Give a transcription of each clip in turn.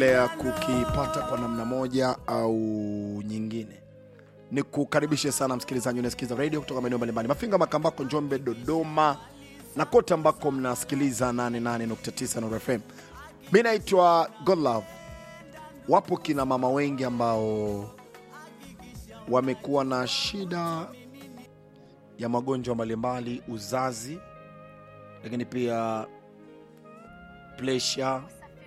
ya kukipata kwa namna moja au nyingine ni kukaribishe sana msikilizaji unasikiza radio kutoka maeneo mbalimbali mafinga makambako njombe dodoma na kote ambako mnasikiliza 88.9 Nuru fm mi naitwa godlove wapo kina mama wengi ambao wamekuwa na shida ya magonjwa mbalimbali uzazi lakini pia presha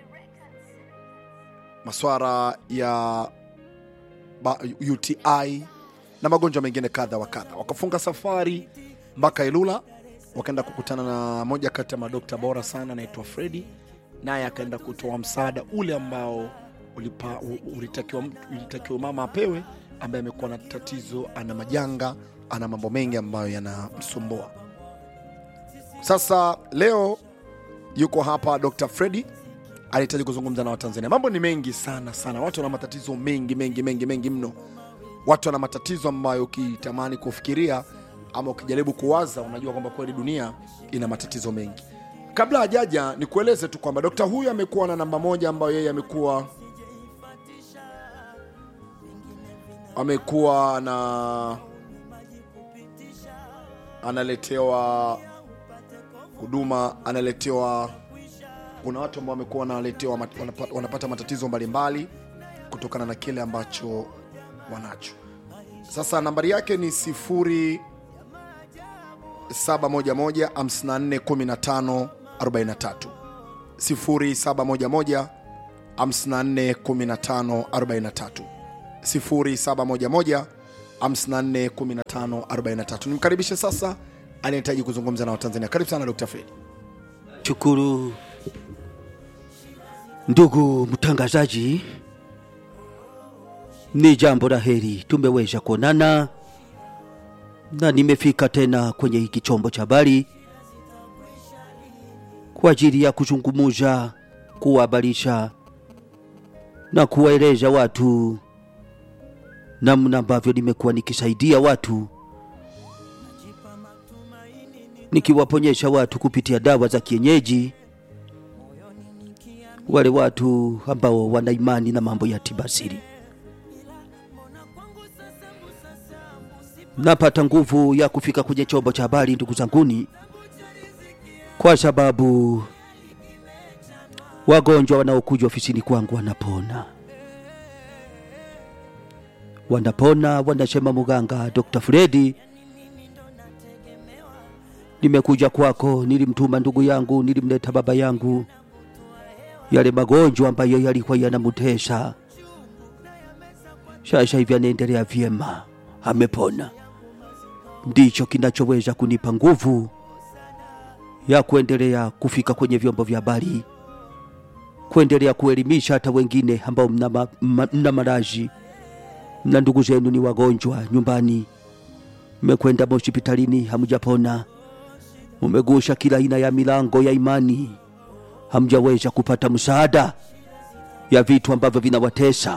maswara ya ba- uti na magonjwa mengine kadha wa kadha wakafunga safari mpaka ilula wakaenda kukutana na moja kati ya madokta bora sana anaitwa fredi naye akaenda kutoa msaada ule ambao ulipa, u- ulitakiwa, mtu- ulitakiwa mama apewe ambaye amekuwa na tatizo ana majanga ana mambo mengi ambayo yanamsumbua sasa leo yuko hapa dr fredi anahitaji kuzungumza na watanzania mambo ni mengi sana sana watu wana matatizo mengi mengi mengi mengi mno watu wana matatizo ambayo ukitamani kufikiria ama ukijaribu kuwaza unajua kwamba kweli dunia ina matatizo mengi kabla hajaja nikueleze tu kwamba dokta huyu amekuwa na namba moja ambayo yeye amekuwa amekuwa na analetewa huduma analetewa kuna watu ambao wamekuwa wanaletewa mat- wanapa- wanapata matatizo mbalimbali kutokana na kile ambacho wanacho sasa nambari yake ni sifuri 711 54 15 43 0711 54 15 43 0711 54 15 43 nimkaribishe sasa anahitaji kuzungumza na watanzania karibu sana dr fredi Shukuru ndugu mtangazaji, ni jambo la heri tumeweza kuonana na nimefika tena kwenye hiki chombo cha habari kwa ajili ya kuzungumuza, kuwahabarisha na kuwaeleza watu namna ambavyo nimekuwa nikisaidia watu nikiwaponyesha watu kupitia dawa za kienyeji, wale watu ambao wana imani na mambo ya tiba asili. Napata nguvu ya kufika kwenye chombo cha habari, ndugu zanguni, kwa sababu wagonjwa wanaokuja ofisini kwangu wanapona, wanapona, wanasema muganga Dr. Fredi nimekuja kwako, nilimtuma ndugu yangu, nilimleta baba yangu, yale magonjwa ambayo yalikuwa yanamutesa, sasa hivi anaendelea vyema, amepona. Ndicho kinachoweza kunipa nguvu ya kuendelea kufika kwenye vyombo vya habari, kuendelea kuelimisha hata wengine ambao mna, ma, ma, mna maraji, mna ndugu zenu ni wagonjwa nyumbani, mmekwenda hospitalini hamjapona mumegusha kila aina ya milango ya imani, hamjaweza kupata msaada ya vitu ambavyo vinawatesa.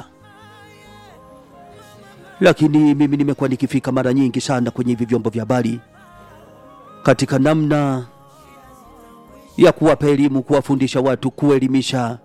Lakini mimi nimekuwa nikifika mara nyingi sana kwenye hivi vyombo vya habari katika namna ya kuwapa elimu, kuwafundisha watu, kuelimisha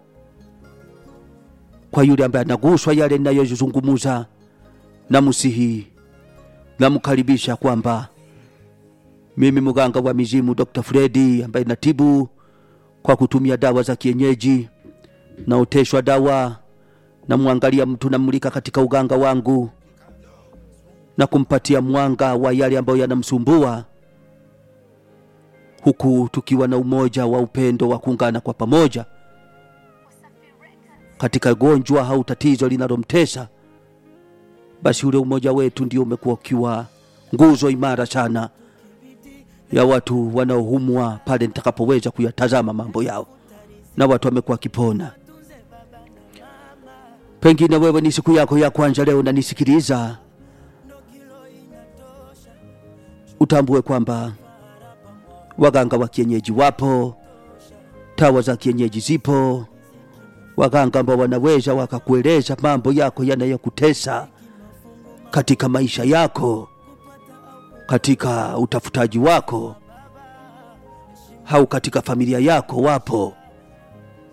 kwa yule ambaye anaguswa yale ninayozungumuza, na msihi namkaribisha kwamba mimi mganga wa mizimu Dr. Fredi ambaye natibu kwa kutumia dawa za kienyeji, naoteshwa dawa, namwangalia mtu, namulika katika uganga wangu na kumpatia mwanga wa yale ambayo yanamsumbua, huku tukiwa na umoja wa upendo wa kuungana kwa pamoja katika gonjwa au tatizo linalomtesa. Basi ule umoja wetu ndio umekuwa ukiwa nguzo imara sana ya watu wanaohumwa pale nitakapoweza kuyatazama mambo yao na watu wamekuwa wakipona. Pengine wewe ni siku yako ya kwanza leo unanisikiliza, utambue kwamba waganga wa kienyeji wapo, tawa za kienyeji zipo, waganga ambao wanaweza wakakueleza mambo yako yanayokutesa katika maisha yako katika utafutaji wako au katika familia yako wapo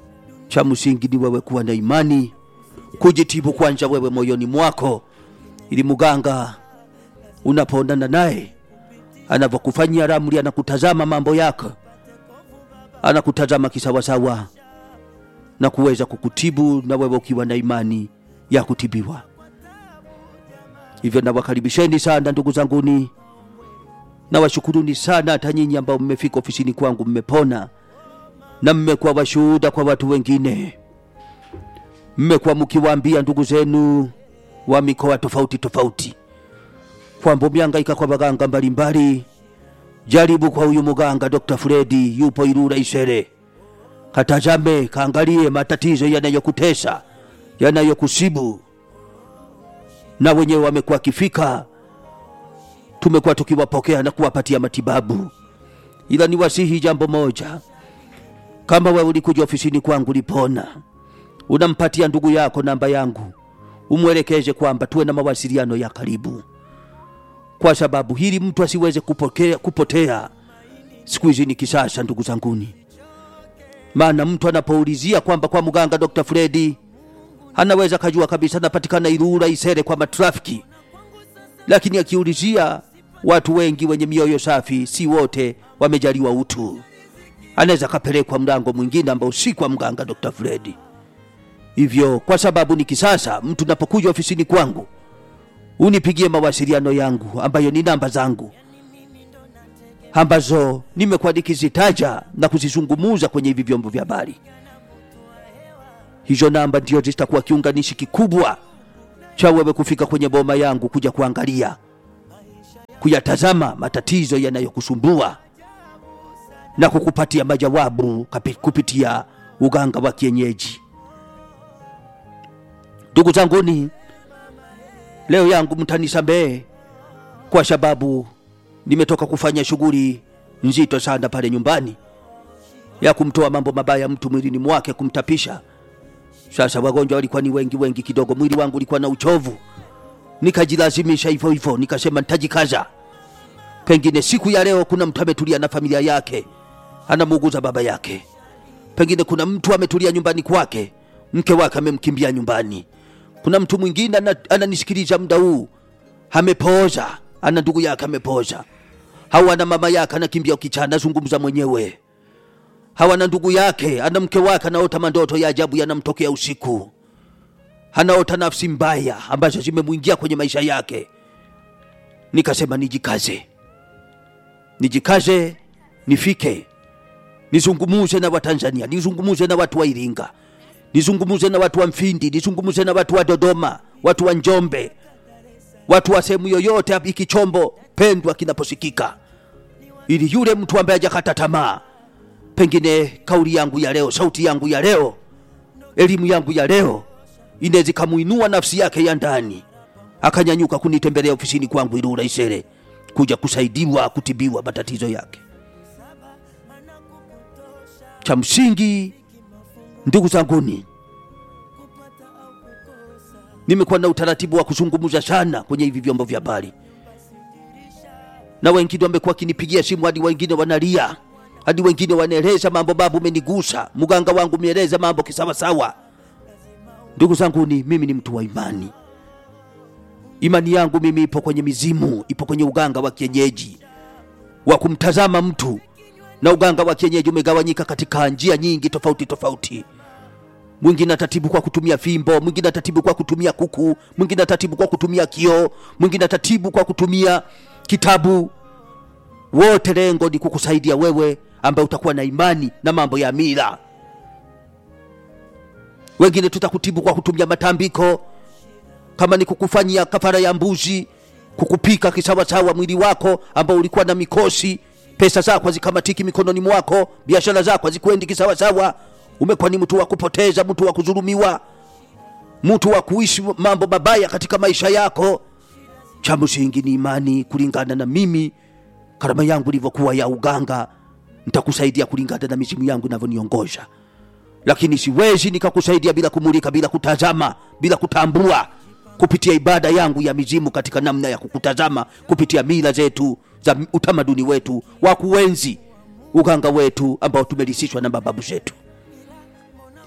cha msingi ni wewe kuwa na imani, kujitibu kwanza wewe moyoni mwako, ili mganga unapoonana naye anavyokufanyia ramli, anakutazama mambo yako, anakutazama kisawasawa na kuweza kukutibu, na wewe ukiwa na imani ya kutibiwa. Hivyo nawakaribisheni sana ndugu zanguni, nawashukuruni sana hata nyinyi ambao mmefika ofisini kwangu, mmepona na mmekuwa washuhuda kwa watu wengine, mmekuwa mkiwaambia ndugu zenu wa mikoa tofauti tofauti kwamba miangaika kwa waganga mbalimbali, jaribu kwa huyu muganga Dr. Fredi yupo Ilula Isere, katazame, kaangalie matatizo yanayokutesa yanayokusibu. Na wenyewe wamekuwa wakifika, tumekuwa tukiwapokea na kuwapatia matibabu, ila ni wasihi jambo moja kama wewe ulikuja ofisini kwangu lipona, unampatia ndugu yako namba yangu, umwelekeze kwamba tuwe na mawasiliano ya karibu, kwa sababu hili mtu asiweze kupokea, kupotea. Siku hizi ni kisasa, ndugu zanguni, maana mtu anapoulizia kwamba kwa mganga Dr. Fredi anaweza kajua kabisa anapatikana Ilula Isere kwa matrafiki, lakini akiulizia watu wengi wenye mioyo safi, si wote wamejaliwa utu anaweza kapelekwa mlango mwingine ambao si kwa mganga Dr. Fredi. Hivyo kwa sababu ni kisasa, mtu napokuja ofisini kwangu unipigie mawasiliano yangu ambayo ni namba zangu ambazo nimekuwa nikizitaja na kuzizungumuza kwenye hivi vyombo vya habari. Hizo namba ndio zitakuwa kiunganishi kikubwa cha wewe kufika kwenye boma yangu kuja kuangalia, kuyatazama matatizo yanayokusumbua na kukupatia majawabu kapi- kupitia uganga wa kienyeji. Ndugu zanguni, leo yangu mtanisamehe kwa sababu nimetoka kufanya shughuli nzito sana pale nyumbani ya kumtoa mambo mabaya mtu mwilini mwake, kumtapisha. Sasa wagonjwa walikuwa ni wengi wengi kidogo, mwili wangu ulikuwa na uchovu, nikajilazimisha hivyo hivyo, nikasema nitajikaza, pengine siku ya leo kuna mtu ametulia na familia yake anamuuguza baba yake, pengine kuna mtu ametulia nyumbani kwake, mke wake amemkimbia nyumbani, kuna mtu mwingine ana- ananisikiliza muda huu amepooza, ana ndugu yake amepooza, au ana mama yake anakimbia ukicha, anazungumza mwenyewe, au ana ndugu yake, ana mke wake anaota mandoto ya ajabu yanamtokea usiku, anaota nafsi mbaya ambazo zimemwingia kwenye maisha yake. Nikasema nijikaze, nijikaze, nifike nizungumuze na Watanzania, nizungumuze na watu wa Iringa, nizungumuze na watu wa Mfindi, nizungumuze na watu wa Dodoma, watu wa Njombe, watu wa sehemu yoyote hapa hiki chombo pendwa kinaposikika, ili yule mtu ambaye hajakata tamaa, pengine kauli yangu ya leo, sauti yangu ya leo, elimu yangu ya leo inaweza ikamuinua nafsi yake ya ndani, akanyanyuka kunitembelea ofisini kwangu Ilula Isere kuja kusaidiwa kutibiwa matatizo yake. Cha msingi ndugu zanguni, nimekuwa na utaratibu wa kuzungumza sana kwenye hivi vyombo vya habari, na wengine wamekuwa wakinipigia simu, hadi wengine wanalia, hadi wengine wanaeleza mambo, babu, umenigusa mganga wangu, umeeleza mambo kisawasawa. Ndugu zanguni, mimi ni mtu wa imani. Imani yangu mimi ipo kwenye mizimu, ipo kwenye uganga wa kienyeji wa kumtazama mtu na uganga wa kienyeji umegawanyika katika njia nyingi tofauti tofauti. Mwingine atatibu kwa kutumia fimbo, mwingine atatibu kwa kutumia kuku, mwingine atatibu kwa kutumia kioo, mwingine atatibu kwa kutumia kitabu. Wote lengo ni kukusaidia wewe ambaye utakuwa na imani na mambo ya mila. Wengine tutakutibu kwa kutumia matambiko, kama ni kukufanyia kafara ya mbuzi, kukupika kisawasawa mwili wako ambao ulikuwa na mikosi pesa zako hazikamatiki mikononi mwako, biashara zako hazikwendi kisawasawa, umekuwa ni mtu wa kupoteza, mtu wa kudhulumiwa, mtu wa kuishi mambo mabaya katika maisha yako. Cha msingi ni imani, kulingana na mimi karama yangu ilivyokuwa ya uganga, nitakusaidia kulingana na mizimu yangu inavyoniongoza, lakini siwezi nikakusaidia bila kumulika, bila kutazama, bila kutambua kupitia ibada yangu ya mizimu katika namna ya kukutazama kupitia mila zetu za utamaduni wetu wa kuenzi uganga wetu ambao tumelisishwa na mababu zetu.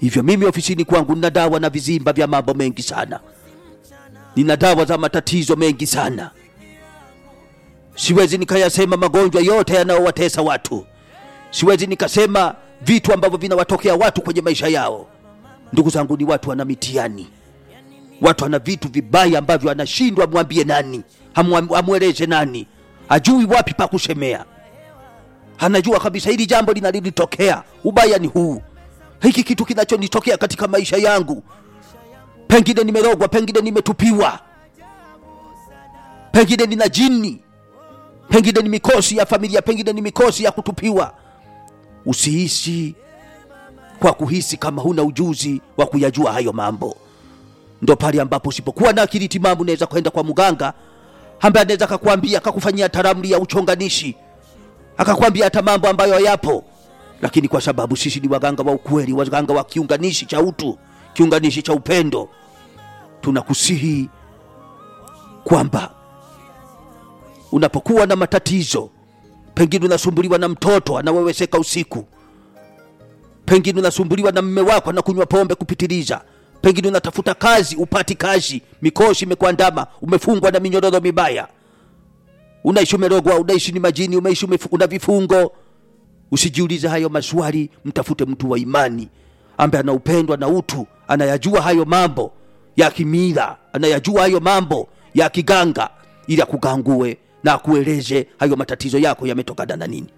hivyo mimi ofisini kwangu nina dawa na vizimba vya mambo mengi sana nina dawa za matatizo mengi sana siwezi nikayasema magonjwa yote yanayowatesa watu siwezi nikasema vitu ambavyo vinawatokea watu kwenye maisha yao ndugu zangu ni watu wana mitihani watu wana vitu vibaya ambavyo anashindwa amwambie nani amwa- amweleze nani ajui wapi pa kusemea anajua kabisa hili jambo linalilitokea ubaya ni huu hiki kitu kinachonitokea katika maisha yangu pengine nimerogwa pengine nimetupiwa pengine nina jini pengine ni mikosi ya familia pengine ni mikosi ya kutupiwa usihisi kwa kuhisi kama huna ujuzi wa kuyajua hayo mambo ndo pale ambapo usipokuwa na akili timamu unaweza kwenda kwa mganga ambaye anaweza akakwambia akakufanyia taramli ya uchonganishi akakwambia hata mambo ambayo yapo lakini kwa sababu sisi ni waganga wa ukweli waganga wa kiunganishi cha utu kiunganishi cha upendo tunakusihi kwamba unapokuwa na matatizo pengine unasumbuliwa na mtoto anaweweseka usiku pengine unasumbuliwa na mme wako anakunywa pombe kupitiliza pengine unatafuta kazi upati kazi mikosi imekuandama umefungwa na minyororo mibaya unaishi umerogwa unaishi ni majini umeishi umefu- una vifungo usijiulize hayo maswali mtafute mtu wa imani ambaye ana upendo na utu anayajua hayo mambo ya kimila anayajua hayo mambo ya kiganga ili akugangue na akueleze hayo matatizo yako yametokana na nini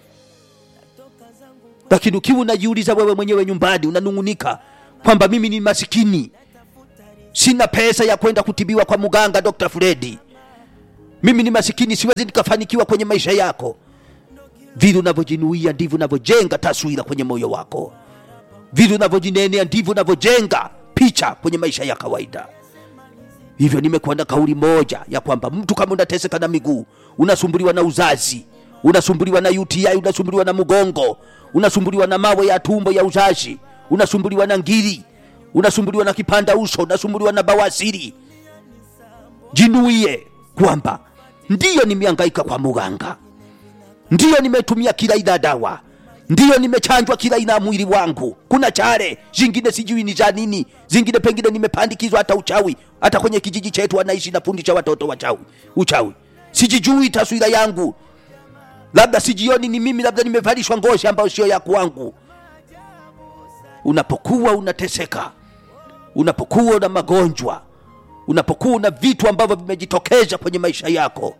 lakini ukiwa unajiuliza wewe mwenyewe nyumbani unanung'unika kwamba mimi ni masikini sina pesa ya kwenda kutibiwa kwa mganga dr fredi mimi ni masikini siwezi nikafanikiwa kwenye maisha yako vile unavyojinuia ndivyo unavyojenga taswira kwenye moyo wako vile unavyojinenea ndivyo unavyojenga picha kwenye maisha ya kawaida hivyo nimekuwa na kauli moja ya kwamba mtu kama unateseka na miguu unasumbuliwa na uzazi unasumbuliwa na uti unasumbuliwa na mgongo unasumbuliwa na mawe ya tumbo ya uzazi unasumbuliwa na ngiri unasumbuliwa na kipanda uso unasumbuliwa na bawasiri jinuie kwamba ndiyo nimeangaika kwa muganga ndiyo nimetumia kila aina ya dawa ndiyo nimechanjwa kila aina ya mwili wangu kuna chare zingine sijui ni za nini zingine pengine nimepandikizwa hata uchawi hata kwenye kijiji chetu anaishi nafundisha watoto wachawi uchawi sijijui taswira yangu labda sijioni ni mimi labda nimevalishwa ngozi ambayo sio ya kwangu unapokuwa unateseka unapokuwa una magonjwa unapokuwa una vitu ambavyo vimejitokeza kwenye maisha yako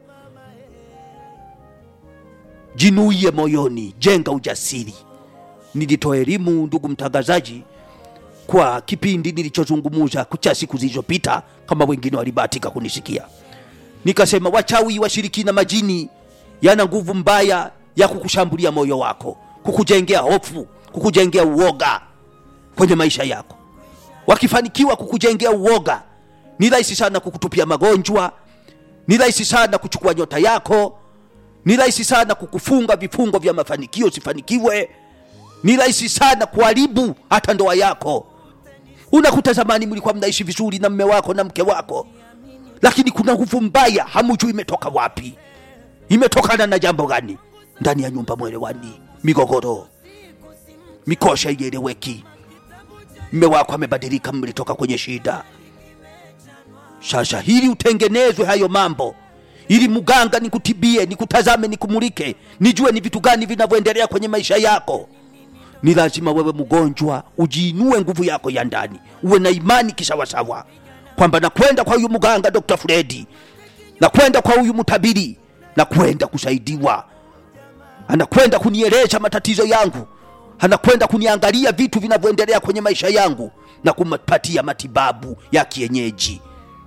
jinuie moyoni jenga ujasiri nilitoa elimu ndugu mtangazaji kwa kipindi nilichozungumuza cha siku zilizopita kama wengine walibahatika kunisikia nikasema wachawi washirikina majini yana nguvu mbaya ya kukushambulia moyo wako kukujengea hofu kukujengea uoga kwenye maisha yako wakifanikiwa kukujengea uoga ni rahisi sana kukutupia magonjwa ni rahisi sana kuchukua nyota yako ni rahisi sana kukufunga vifungo vya mafanikio usifanikiwe ni rahisi sana kuharibu hata ndoa yako unakuta zamani mlikuwa mnaishi vizuri na mme wako na mke wako lakini kuna nguvu mbaya hamujui imetoka wapi imetokana na jambo gani ndani ya nyumba mwelewani migogoro mikosha ieleweki mme wako amebadilika mlitoka kwenye shida sasa hili utengenezwe hayo mambo ili mganga nikutibie nikutazame nikumulike nijue ni vitu gani vinavyoendelea kwenye maisha yako ni lazima wewe mgonjwa ujiinue nguvu yako ya ndani uwe na imani kisawasawa kwamba nakwenda kwa huyu mganga dr fredi nakwenda kwa huyu mtabiri nakwenda kusaidiwa anakwenda kunieleza matatizo yangu anakwenda kuniangalia vitu vinavyoendelea kwenye maisha yangu na kumpatia matibabu ya kienyeji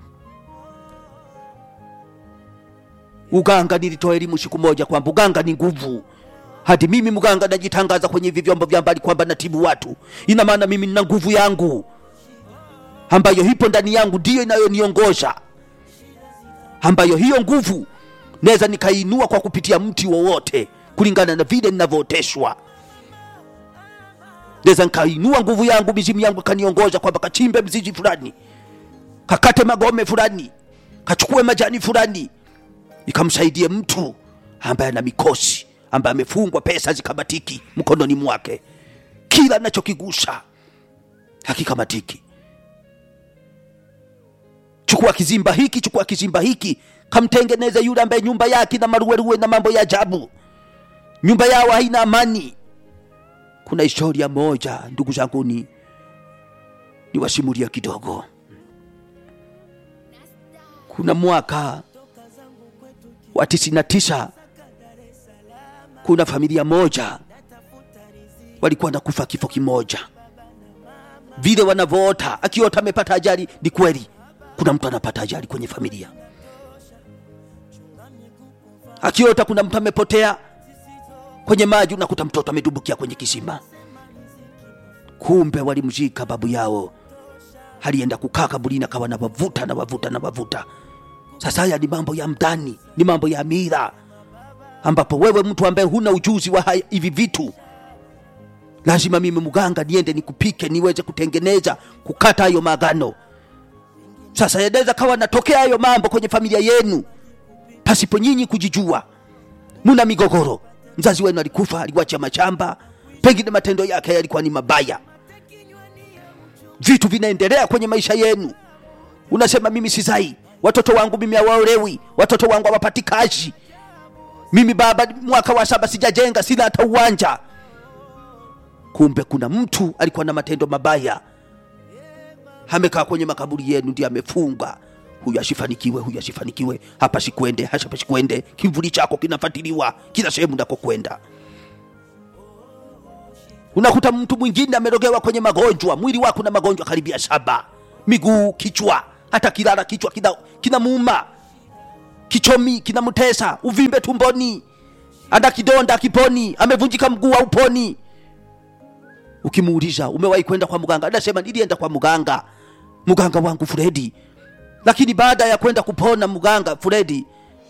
uganga nilitoa elimu siku moja kwamba uganga ni nguvu hadi mimi mganga najitangaza kwenye hivi vyombo vya mbali kwamba natibu watu ina maana mimi nina nguvu yangu ambayo ipo ndani yangu ndiyo inayoniongoza ambayo hiyo nguvu naweza nikainua kwa kupitia mti wowote kulingana na vile ninavyooteshwa naweza nikainua nguvu yangu mizimu yangu ikaniongoza kwamba kachimbe mzizi fulani kakate magome fulani kachukue majani fulani ikamsaidie mtu ambaye ana mikosi ambaye amefungwa pesa zikabatiki mkononi mwake kila anachokigusa hakikamatiki chukua kizimba hiki chukua kizimba hiki kamtengeneze yule ambaye nyumba yake na maruweruwe na mambo ya ajabu nyumba yao haina amani kuna historia moja ndugu zanguni niwasimulia kidogo kuna mwaka wa tisini na tisa kuna familia moja walikuwa na kufa kifo kimoja vile wanavyoota akiota amepata ajali ni kweli kuna mtu anapata ajali kwenye familia akiota kuna mtu amepotea kwenye maji unakuta mtoto amedumbukia kwenye kisima kumbe walimzika babu yao alienda kukaa kaburini akawa na wavuta na wavuta na wavuta sasa haya ni mambo ya mdani ni mambo ya mira ambapo wewe mtu ambaye huna ujuzi wa haya- hivi vitu lazima mimi mganga niende nikupike niweze kutengeneza kukata hayo maagano sasa yanaweza kawa natokea hayo mambo kwenye familia yenu pasipo nyinyi kujijua muna migogoro mzazi wenu alikufa aliwacha mashamba pengine matendo yake yalikuwa ni mabaya vitu vinaendelea kwenye maisha yenu unasema mimi sizai watoto wangu mimi hawaolewi watoto wangu hawapati kazi mimi baba mwaka wa saba sijajenga sina hata uwanja kumbe kuna mtu alikuwa na matendo mabaya amekaa kwenye makaburi yenu ndiye amefunga huyu asifanikiwe huyu asifanikiwe hapa sikwende hapa sikwende kivuli chako kinafatiliwa kila sehemu ndako kwenda unakuta mtu mwingine amerogewa kwenye magonjwa mwili wako na magonjwa karibia saba miguu kichwa hata kilala kichwa kina, kina muuma kichomi kinamtesa uvimbe tumboni ana kidonda kiponi amevunjika mguu au uponi ukimuuliza umewahi kwenda kwa mganga anasema nilienda kwa mganga mganga wangu fredi lakini baada ya kwenda kupona mganga fredi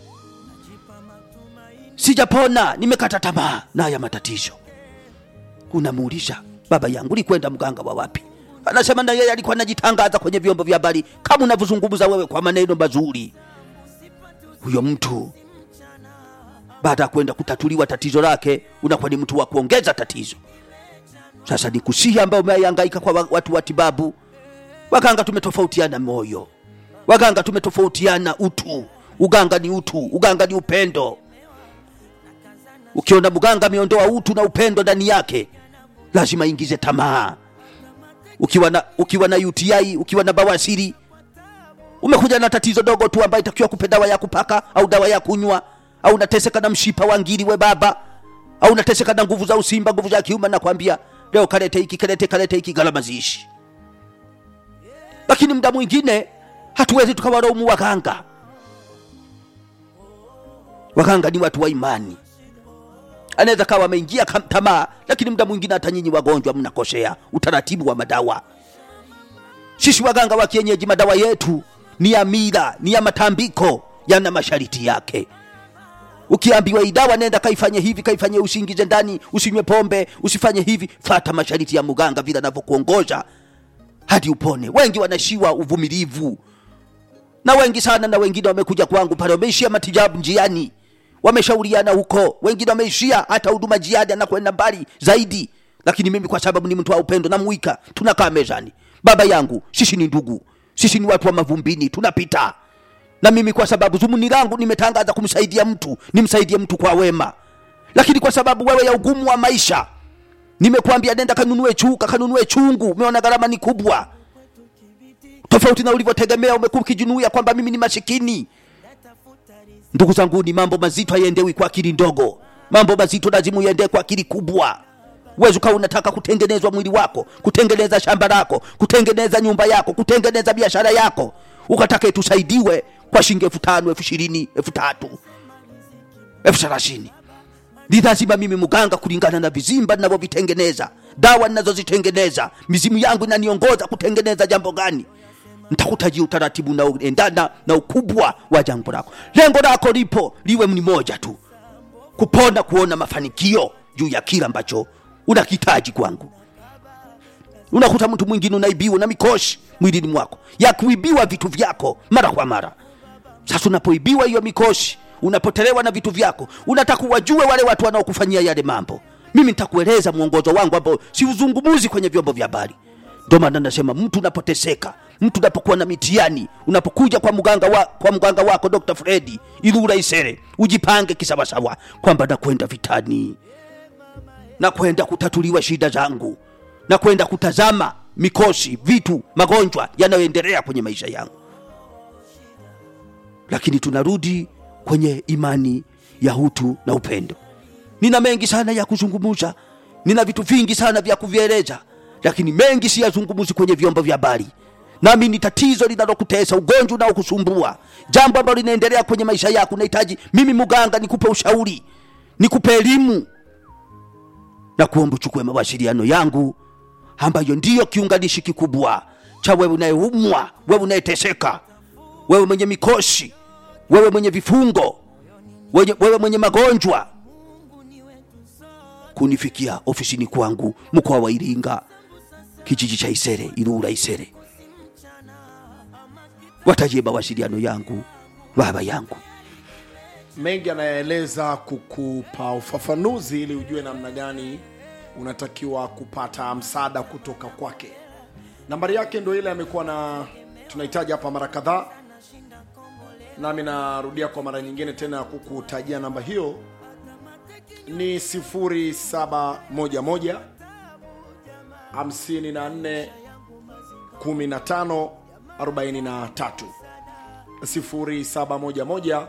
sijapona nimekata tamaa na haya matatizo unamuuliza baba yangu ulikwenda mganga wa wapi anasema na yeye alikuwa anajitangaza kwenye vyombo vya habari kama unavyozungumza wewe kwa maneno mazuri huyo mtu baada ya kwenda kutatuliwa tatizo lake unakuwa ni mtu wa kuongeza tatizo sasa ni kusihi ambayo umehangaika kwa wa- watu wa tibabu waganga tumetofautiana moyo waganga tumetofautiana utu uganga ni utu uganga ni upendo ukiona mganga ameondoa utu na upendo ndani yake lazima ingize tamaa ukiwa na, ukiwa na uti ukiwa na bawasiri umekuja na tatizo dogo tu ambayo itakiwa kupe dawa ya kupaka au dawa ya kunywa au unateseka na mshipa wa ngiri we baba au unateseka na nguvu za usimba nguvu za kiume nakwambia leo kalete hiki kalete kalete hiki gharama ziishi lakini muda mwingine hatuwezi tukawaraumu waganga waganga ni watu wa imani anaweza kawa ameingia kam- tamaa lakini muda mwingine hata nyinyi wagonjwa mnakosea utaratibu wa madawa sisi waganga wa kienyeji madawa yetu ni ya mila ni ya matambiko yana mashariti yake ukiambiwa hii dawa nenda kaifanye hivi kaifanye usingize ndani usinywe pombe usifanye hivi fata mashariti ya muganga vile anavyokuongoza hadi upone wengi wanashiwa uvumilivu na wengi sana na wengine wamekuja kwangu pale wameishia matibabu njiani wameshauriana huko wengine wameishia hata huduma jiadi anakwenda mbali zaidi lakini mimi kwa sababu ni mtu wa upendo namwika tunakaa mezani baba yangu sisi ni ndugu sisi ni watu wa mavumbini tunapita na mimi kwa sababu zumuni langu nimetangaza kumsaidia mtu nimsaidie mtu kwa wema lakini kwa sababu wewe ya ugumu wa maisha nimekuambia nenda kanunue chuka kanunue chungu umeona gharama ni kubwa tofauti na ulivyotegemea umekuwa ukijinuia kwamba mimi ni masikini ndugu zangu ni mambo mazito hayaendewi kwa akili ndogo mambo mazito lazima uendee kwa akili kubwa uwezi ukawa unataka kutengenezwa mwili wako kutengeneza shamba lako kutengeneza nyumba yako kutengeneza biashara yako ukataka itusaidiwe kwa shilingi elfu tano elfu ishirini elfu tatu elfu thelathini ni lazima mimi mganga kulingana na vizimba ninavyovitengeneza dawa ninazozitengeneza mizimu yangu inaniongoza kutengeneza jambo gani ntakutajia utaratibu unaoendana na ukubwa wa jambo lako lengo lako lipo liwe ni moja tu kupona kuona mafanikio juu ya kile ambacho unakitaji kwangu unakuta mtu mwingine unaibiwa na mikoshi mwilini mwako ya kuibiwa vitu vyako mara kwa mara sasa unapoibiwa hiyo mikoshi unapotelewa na vitu vyako unataka wajue wale watu wanaokufanyia yale mambo mimi nitakueleza mwongozo wangu ambao siuzungumuzi kwenye vyombo vya habari Ndio maana nasema mtu unapoteseka, mtu unapokuwa na mitihani, unapokuja kwa mganga wa, kwa mganga wako Dr. Fredi Ilula Isere, ujipange kisawasawa kwamba nakwenda vitani, nakwenda kutatuliwa shida zangu, nakwenda kutazama mikosi, vitu, magonjwa yanayoendelea kwenye maisha yangu. Lakini tunarudi kwenye imani ya utu na upendo. Nina mengi sana ya kuzungumza, nina vitu vingi sana vya kuvieleza, lakini mengi siyazungumzi kwenye vyombo vya habari. Nami ni tatizo linalokutesa, ugonjwa unaokusumbua, jambo ambalo linaendelea kwenye maisha yako. Nahitaji mimi mganga nikupe ushauri, nikupe elimu na kuomba uchukue mawasiliano yangu ambayo ndiyo kiunganishi kikubwa cha wewe unayeumwa, wewe unayeteseka, wewe mwenye mikosi, wewe mwenye vifungo, wewe, wewe mwenye magonjwa, kunifikia ofisini kwangu mkoa wa Iringa, kijiji cha Isere, Ilula Isere. Watajie mawasiliano yangu, baba yangu. mengi anayaeleza kukupa ufafanuzi ili ujue namna gani unatakiwa kupata msaada kutoka kwake nambari yake ndo ile amekuwa na tunahitaji hapa mara kadhaa nami narudia kwa mara nyingine tena ya kukutajia namba hiyo ni 0711 54 15 43 0711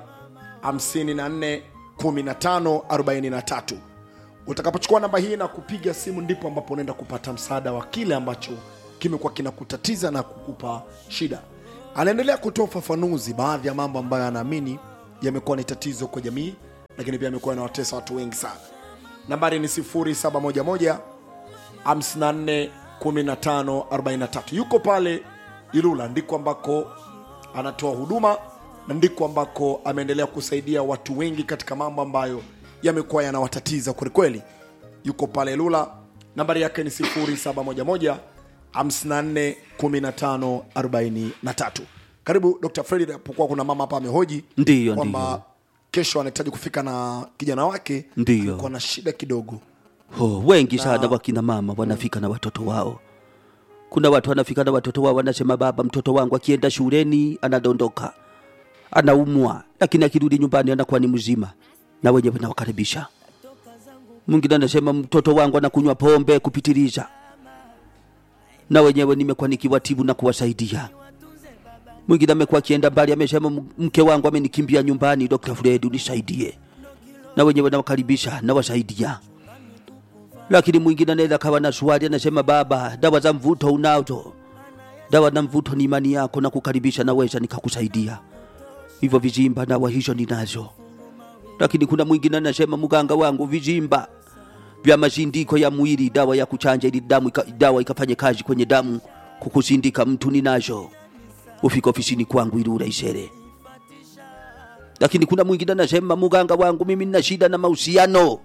54 15 43 utakapochukua namba hii na kupiga simu ndipo ambapo unaenda kupata msaada wa kile ambacho kimekuwa kinakutatiza na kukupa shida anaendelea kutoa ufafanuzi baadhi ya mambo ambayo anaamini yamekuwa ni tatizo kwa jamii lakini pia amekuwa yanawatesa watu wengi sana nambari ni 0711 54 15 43 yuko pale ilula ndiko ambako anatoa huduma na ndiko ambako ameendelea kusaidia watu wengi katika mambo ambayo yamekuwa yanawatatiza kwelikweli yuko pale lula nambari yake ni 0711 54 15 43 karibu dr fredi apokuwa kuna mama hapa amehoji Ndiyo, kwamba ndiyo. kesho anahitaji kufika na kijana wake Ndiyo. alikuwa na shida kidogo Oh, wengi sana wakina mama wanafika na watoto wao. Kuna watu wanafika na watoto wao wanasema, baba, mtoto wangu akienda shuleni anadondoka, anaumwa, lakini akirudi nyumbani anakuwa ni mzima, na wenyewe nawakaribisha. Mwingine anasema mtoto wangu anakunywa pombe kupitiliza, na wenyewe nimekuwa nikiwatibu na kuwasaidia. Mwingine amekuwa akienda mbali, amesema "M- mke wangu amenikimbia nyumbani, Dr. Fred unisaidie, na wenyewe nawakaribisha, nawasaidia lakini mwingine anaweza kawa na swali anasema, baba, dawa za mvuto unazo? Dawa na mvuto ni imani yako na kukaribisha, naweza nikakusaidia hivyo. Vizimba dawa hizo ninazo, lakini kuna mwingine anasema, mganga wangu, vizimba vya mashindiko ya mwili, dawa ya kuchanja ili damu ika, dawa ikafanye kazi kwenye damu kukusindika mtu ninazo, ufika ofisini kwangu ili uraisere. Lakini kuna mwingine anasema, mganga wangu, mimi nina shida na mahusiano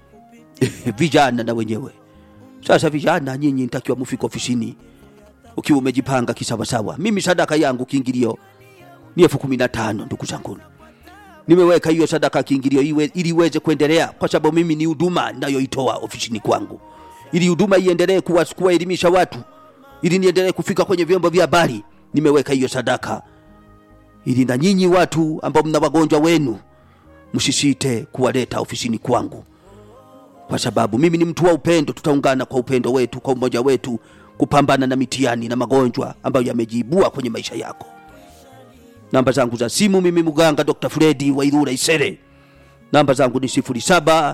vijana na wenyewe sasa vijana nyinyi ntakiwa mufika ofisini ukiwa umejipanga kisawasawa mimi sadaka yangu kiingilio ni elfu kumi na tano ndugu zanguni nimeweka hiyo sadaka kiingilio iwe, ili iweze kuendelea kwa sababu mimi ni huduma nayoitoa ofisini kwangu ili huduma iendelee kuwa- kuwaelimisha watu ili niendelee kufika kwenye vyombo vya habari nimeweka hiyo sadaka ili na nyinyi watu ambao mna wagonjwa wenu msisite kuwaleta ofisini kwangu kwa sababu mimi ni mtu wa upendo. Tutaungana kwa upendo wetu, kwa umoja wetu, kupambana na mitihani na magonjwa ambayo yamejiibua kwenye maisha yako. Namba zangu za simu, mimi mganga Dr. Fredi wa Ilula Isere, namba zangu ni 07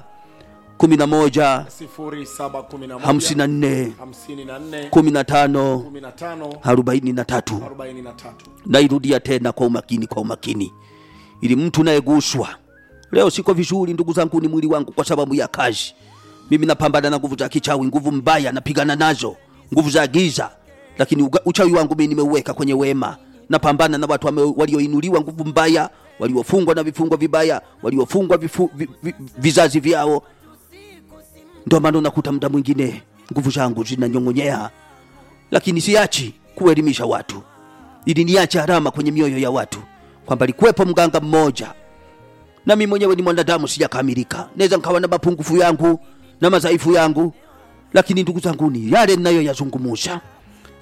11 0711 54 54 15 15 43 43 nairudia tena kwa umakini, kwa umakini, ili mtu nayeguswa leo siko vizuri, ndugu zangu, ni mwili wangu kwa sababu ya kazi. Mimi napambana na nguvu za kichawi, nguvu mbaya napigana nazo, nguvu za giza, lakini uga- uchawi wangu mimi nimeuweka kwenye wema. Napambana na watu wame- walioinuliwa nguvu mbaya, waliofungwa na vifungo vibaya, waliofungwa vifu, vi, vi, vizazi vyao. Ndio maana unakuta muda mwingine nguvu zangu zinanyong'onyea, lakini siachi kuelimisha watu ili niache alama kwenye mioyo ya watu kwamba alikuwepo mganga mmoja na mimi mwenyewe ni mwanadamu sijakamilika naweza nkawa na mapungufu yangu na madhaifu yangu lakini ndugu zanguni yale ninayoyazungumuza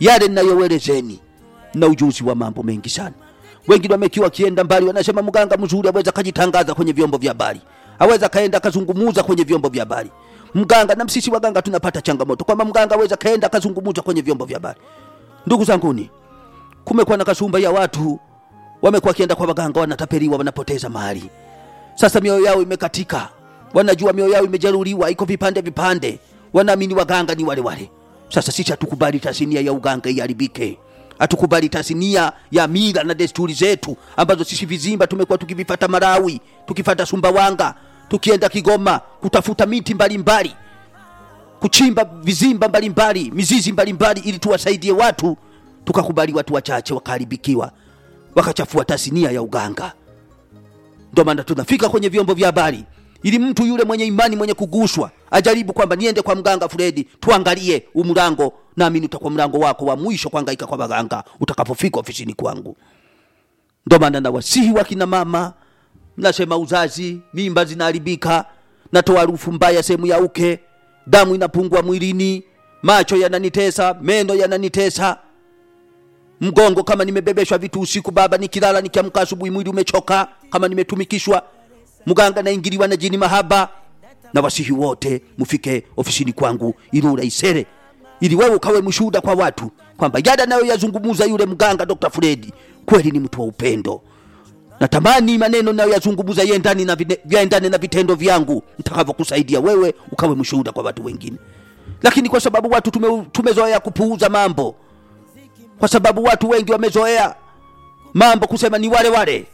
yale ninayoelezeni na ujuzi wa mambo mengi sana wengine wamekiwa wakienda mbali wanasema mganga mzuri aweza kajitangaza kwenye vyombo vya habari aweza kaenda akazungumuza kwenye vyombo vya habari mganga na sisi waganga tunapata changamoto kwamba mganga aweza kaenda akazungumuza kwenye vyombo vya habari ndugu zanguni kumekuwa na kasumba ya watu wamekuwa wakienda kwa waganga wanatapeliwa wanapoteza mali sasa mioyo yao imekatika wanajua mioyo yao imejeruhiwa iko vipande vipande wanaamini waganga ni wale wale sasa sisi hatukubali tasnia ya uganga iharibike hatukubali tasnia ya mila na desturi zetu ambazo sisi vizimba tumekuwa tukivifata marawi tukifata sumbawanga tukienda kigoma kutafuta miti mbalimbali mbali kuchimba vizimba mbalimbali mizizi mbalimbali ili tuwasaidie watu tukakubali watu wachache wakaharibikiwa wakachafua tasnia ya uganga ndio maana tunafika kwenye vyombo vya habari ili mtu yule mwenye imani mwenye kuguswa ajaribu kwamba niende kwa mganga Fredi tuangalie umlango, naamini utakuwa mlango wako wa mwisho kuhangaika kwa waganga utakapofika ofisini kwangu. Ndio maana nawasihi wakina mama, mnasema uzazi, mimba zinaharibika, natoa harufu mbaya sehemu ya uke, damu inapungua mwilini, macho yananitesa, meno yananitesa, mgongo kama nimebebeshwa vitu usiku, baba, nikilala nikiamka asubuhi mwili umechoka, kama nimetumikishwa, mganga naingiliwa na jini mahaba. Na wasihi wote mufike ofisini kwangu Ilula Isere, ili wewe ukawe mshuhuda kwa watu kwamba yada nayo yazungumuza yule mganga Dr. Fredi kweli ni mtu wa upendo. Natamani maneno nayo yazungumuza yendani na vine- yaendane na vitendo vyangu nitakavyokusaidia wewe ukawe mshuhuda kwa watu wengine, lakini kwa sababu watu tume, tumezoea kupuuza mambo kwa sababu watu wengi wamezoea mambo kusema ni wale wale,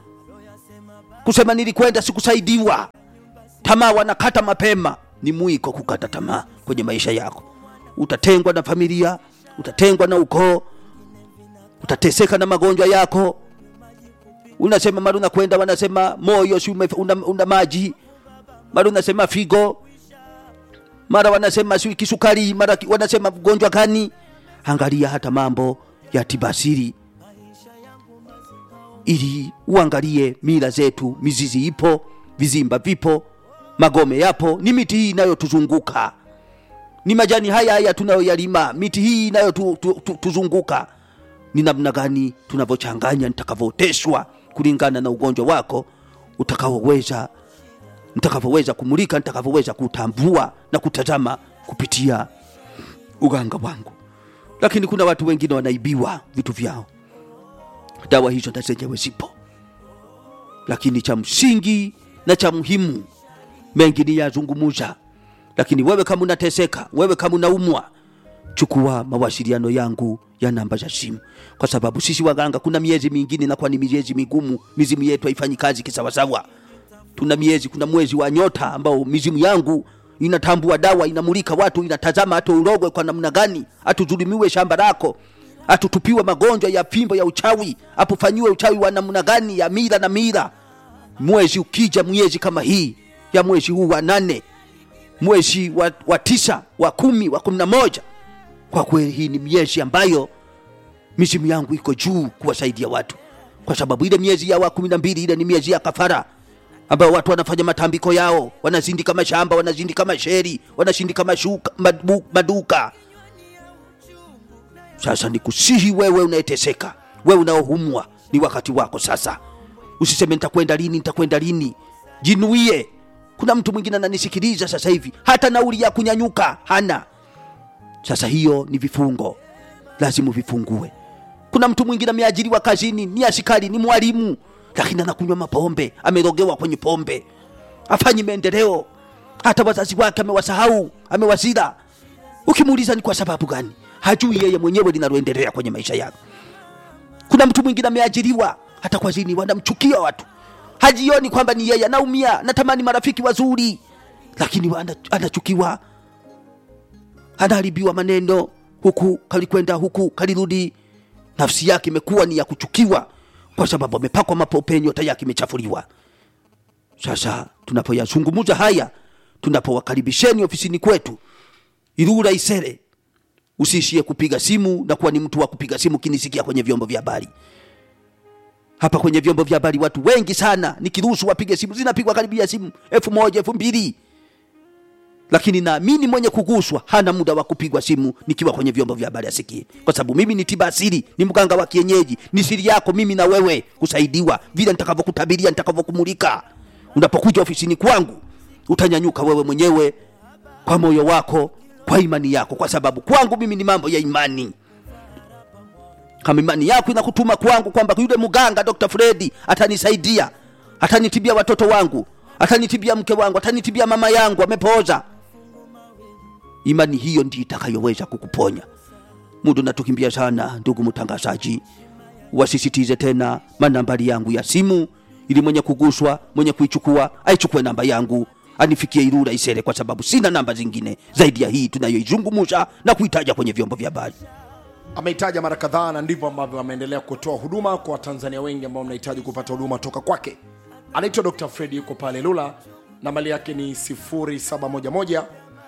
kusema nilikwenda sikusaidiwa. Tamaa wanakata mapema, ni mwiko kukata tamaa kwenye maisha yako. Utatengwa na familia, utatengwa na ukoo, utateseka na magonjwa yako. Unasema mara unakwenda, wanasema moyo si ume- una, una maji, mara unasema figo, mara wanasema si kisukari, mara ki- wanasema mgonjwa gani. Angalia hata mambo ya tibasiri ili uangalie mila zetu, mizizi ipo, vizimba vipo, magome yapo, ni miti hii inayotuzunguka, ni majani haya haya tunayoyalima, miti hii inayotuzunguka. Ni namna gani tunavyochanganya, nitakavyooteshwa kulingana na ugonjwa wako utakaoweza nitakavyoweza kumulika, nitakavyoweza kutambua na kutazama kupitia uganga wangu. Lakini kuna watu wengine wanaibiwa vitu vyao, dawa hizo na zenyewe zipo, lakini cha msingi na cha muhimu mengi ni yazungumuza. Lakini wewe kama unateseka, wewe kama unaumwa, chukua mawasiliano yangu ya namba za simu, kwa sababu sisi waganga kuna miezi mingine inakuwa ni miezi migumu, mizimu yetu haifanyi kazi kisawasawa. Tuna miezi, kuna mwezi wa nyota ambao mizimu yangu inatambua dawa, inamulika watu, inatazama hata urogwe kwa namna gani, atudhulumiwe shamba lako, atutupiwe magonjwa ya fimbo ya uchawi, apofanyiwe uchawi wa namna gani ya mila na mila. Mwezi ukija, mwezi kama hii ya mwezi huu wa nane, mwezi wa, wa tisa, wa kumi, wa kumi na moja, kwa kweli hii ni miezi ambayo mizimu yangu iko juu kuwasaidia watu, kwa sababu ile miezi ya wa kumi na mbili ile ni miezi ya kafara ambao watu wanafanya matambiko yao, wanazindika mashamba, wanazindika masheri, wanashindika mashuka, madu, maduka. Sasa nikusihi wewe unayeteseka, wewe unaohumwa, ni wakati wako sasa. Usiseme nitakwenda lini, nitakwenda lini. Jinuie. Kuna mtu mwingine ananisikiliza sasa hivi, hata nauli ya kunyanyuka hana. Sasa hiyo ni vifungo, lazima vifungue. Kuna mtu mwingine ameajiriwa kazini, ni askari, ni mwalimu, lakini anakunywa mapombe, amerogewa kwenye pombe, afanyi maendeleo, hata wazazi wake amewasahau, amewazira. Ukimuuliza ni kwa sababu gani, hajui yeye mwenyewe linaloendelea kwenye maisha yake. Kuna mtu mwingine ameajiriwa, hata kazini wanamchukia watu, hajioni kwamba ni yeye anaumia, natamani marafiki wazuri, lakini ana- anachukiwa, anaharibiwa maneno, huku kalikwenda, huku kalirudi. Nafsi yake imekuwa ni ya kuchukiwa kwa sababu amepakwa mapope, nyota yake imechafuliwa. Sasa tunapoyazungumza haya, tunapowakaribisheni ofisini kwetu Ilula Isere, usiishie kupiga simu na kuwa ni mtu wa kupiga simu kinisikia kwenye vyombo vya habari. Hapa kwenye vyombo vya habari watu wengi sana, nikiruhusu wapige simu, zinapigwa karibia simu elfu moja elfu mbili lakini naamini mwenye kuguswa hana muda wa kupigwa simu nikiwa kwenye vyombo vya habari asikie, kwa sababu mimi ni tiba asili, ni mganga wa kienyeji. Ni siri yako mimi na wewe kusaidiwa vile nitakavyokutabiria, nitakavyokumulika. Unapokuja ofisini kwangu, utanyanyuka wewe mwenyewe kwa moyo wako, kwa imani yako, kwa sababu kwangu mimi ni mambo ya imani. Kama imani yako inakutuma kwangu kwamba yule mganga Dr. Fredi atanisaidia, atanitibia watoto wangu, atanitibia mke wangu, atanitibia mama yangu amepooza, imani hiyo ndiyo itakayoweza kukuponya. Muda natukimbia sana, ndugu mtangazaji, wasisitize tena manambari yangu ya simu, ili mwenye kuguswa, mwenye kuichukua aichukue namba yangu anifikie Ilula Isere, kwa sababu sina namba zingine zaidi ya hii tunayoizungumza na kuitaja kwenye vyombo vya habari. ameitaja mara kadhaa na ndivyo ambavyo ameendelea kutoa huduma kwa watanzania wengi ambao mnahitaji kupata huduma toka kwake anaitwa dr fredi yuko pale lula na mali yake ni 0711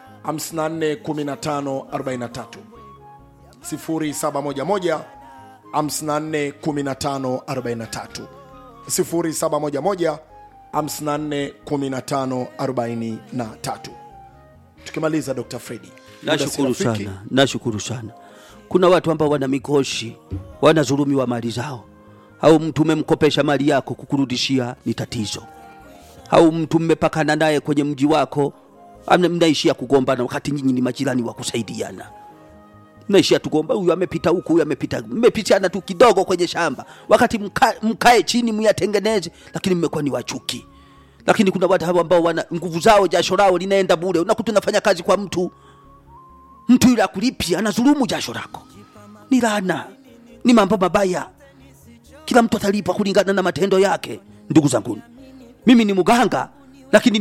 541543 0711 541543 0711 541543 tukimaliza dr fredi muda si Nashukuru rafiki. sana, nashukuru sana. Kuna watu ambao wana mikoshi, wanazulumiwa mali zao, au mtu umemkopesha mali yako kukurudishia ni tatizo, au mtu mmepakana naye kwenye mji wako, amna- mnaishia kugombana, wakati nyinyi ni majirani wa kusaidiana mnaishia tugomba, huyu amepita huku, huyu amepita, mmepitiana tu kidogo kwenye shamba, wakati mka, mkae chini myatengeneze, lakini mmekuwa ni wachuki. Lakini kuna watu hawa ambao wana nguvu zao, jasho lao linaenda bure. Unakuta unafanya kazi kwa mtu mtu yule akulipia anazulumu jasho lako, ni laana, ni mambo mabaya. Kila mtu atalipa kulingana na matendo yake. Ndugu zangu, mimi ni mganga, lakini